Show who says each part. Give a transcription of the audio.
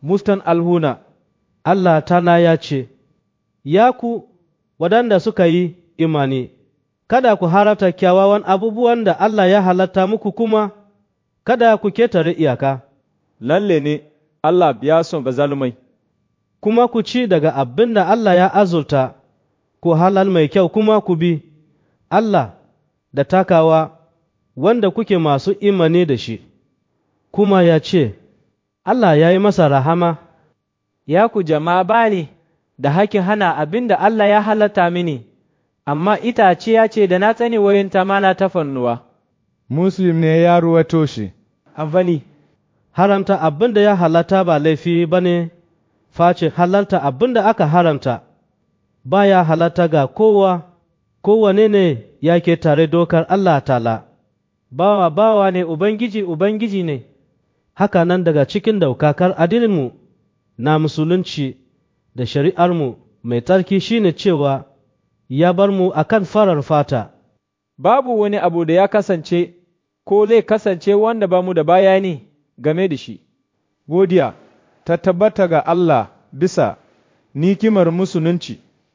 Speaker 1: mustan alhuna, Allah tana ya ce, Ya ku waɗanda suka yi imani, kada ku harata kyawawan abubuwan da Allah ya halatta muku kuma, kada ku ketare iyaka,
Speaker 2: lalle ne Allah biya son bazalumai.
Speaker 1: kuma ku ci daga abin da Allah ya azurta, ku halal mai kyau kuma ku bi Allah da takawa wanda kuke masu imani da shi, kuma ya ce, Allah ya yi masa rahama.
Speaker 3: Ya ku jama'a bani da hakin hana abin da Allah ya halatta mini, amma itace ya ce da na tsani wurin tamana ta fannuwa.
Speaker 4: Muslim ne ya ruwato shi.
Speaker 3: Avali,
Speaker 1: Haramta abin da ya halatta ba laifi ba ne, face halalta abin da aka haramta, ba ya halatta ga kowa, kowane ne yake tare dokar Allah tala,
Speaker 3: bawa bawa ne Ubangiji Ubangiji ne,
Speaker 1: haka nan daga cikin daukakar adininmu na musulunci da shari'armu mai tsarki shine cewa ya bar mu akan farar fata.
Speaker 2: Babu wani abu da ya kasance ko zai kasance wanda ba mu da bayani game da shi.
Speaker 4: Godiya ta tabbata ga Allah bisa nikimar musulunci.